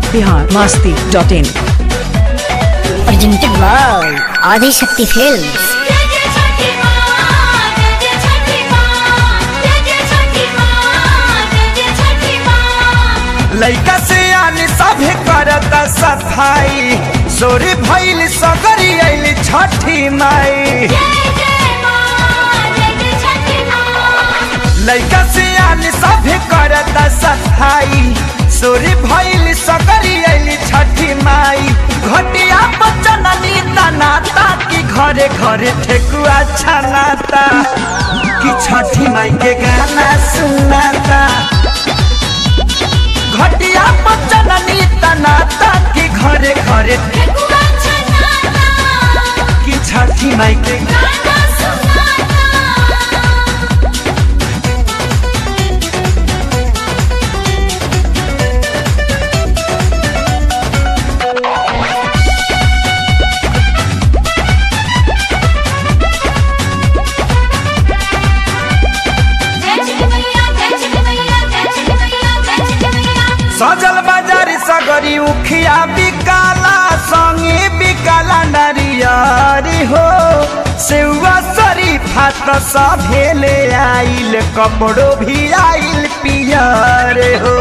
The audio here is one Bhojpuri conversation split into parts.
बिहार मस्ती dot in presented by Adi Shakti Films. लैका से आने सभे करता सफाई सोरे भैल सगरी आइल छठी माई लैका से आने सभे करता सफाई सोरे भैल सगरी आइल छठी माई घटिया बचननी तनाता कि घरे घरे ठेकुआ छनाता कि छठी माई के गाना सुनाता घटिया बचननी तनाता कि घरे घरे कि छठी माई के सजल बाजार सगरी उखिया बिकाला संगे बिकाला नरियारी हो सेवा शरीफा त सभेले आइल कपड़ो भी आइल पियर हो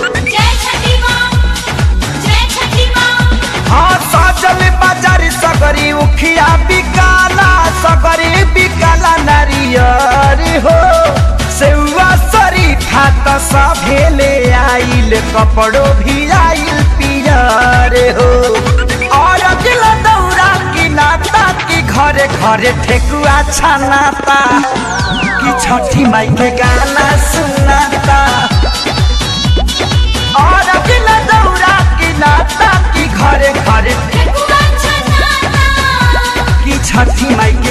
हाँ सजल बाजार सगरी उखिया बिकाला सगरी बिकाला नरियर हो सेवा शरीफा त सभेले आइल कपड़ो भी आइल पियर हो और अगिल दौरा की नाता की घरे घरे ठेकुआ छनाता कि छठी माई के गाना सुनाता और अगिल दौरा की नाता की घरे घरे कि छठी माई के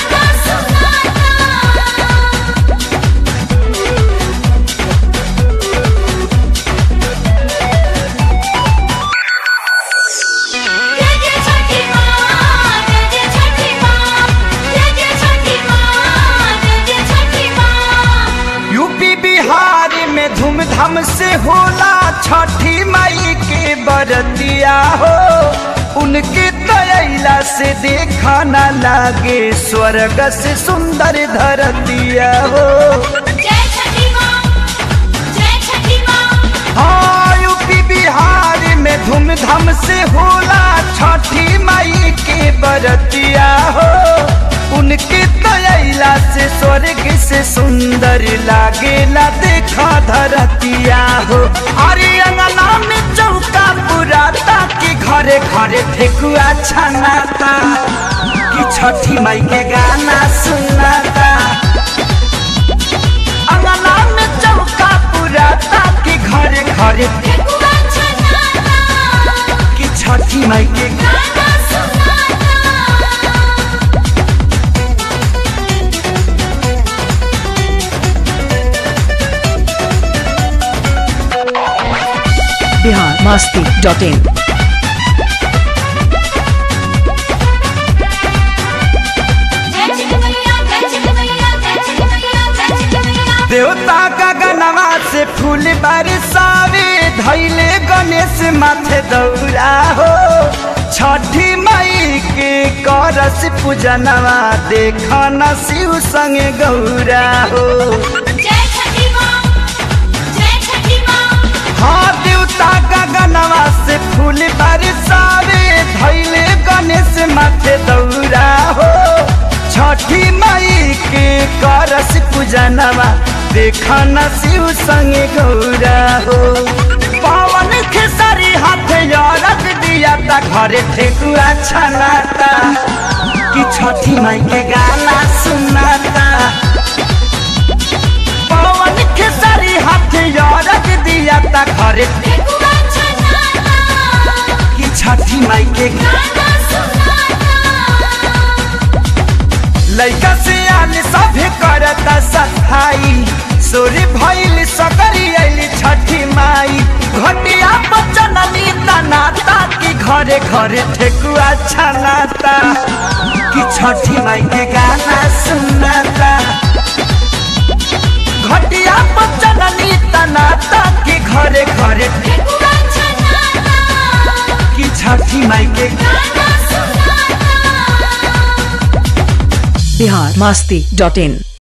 यूपी बिहार में धूमधाम से होला छठी माई के बरतिया हो उनके तैला से देखा न लागे स्वर्ग से सुंदर धरतिया हो हाँ यूपी बिहार में धूमधाम से होला छठी माई के बरतिया हो उनके तैला से स्वर्ग से सुंदर लागेला देखा धरतिया हो अरे अंगना में चौका पुराता कि घरे घरे ठेकुआ छनाता कि छठी माई के गाना सुनाता अंगना में चौका पुराता कि घरे घरे कि छठी माई के बिहार मस्ती डॉट इन देवता का गनवा से फूल बरसावे धैले गणेश माथे दौरा हो छठी मई के करस पूजनवा देख न शिव संगे गौरा हो हाँ देवता का गनवा से फूल बरसावे धैले गणेश माथे दौरा हो छठी मई के करस पूजनवा देखा न शिव संगे गौरा हो पवन खेसरी हाथ रख दिया ता घरे ठेकुआ छनाता कि छठी माई के गाना सुनाता पवन खेसरी हाथ रख दिया ता घरे कि छठी माई के लैका से आने सभे करता सफाई सोरे भैल सकरी आइली छठी माई घटिया बचननी तनाता कि घरे घरे ठेकुआ छनाता कि छठी माई के गाना सुनाता घटिया बचननी तनाता कि घरे घरे बिहार मस्ती डॉट इन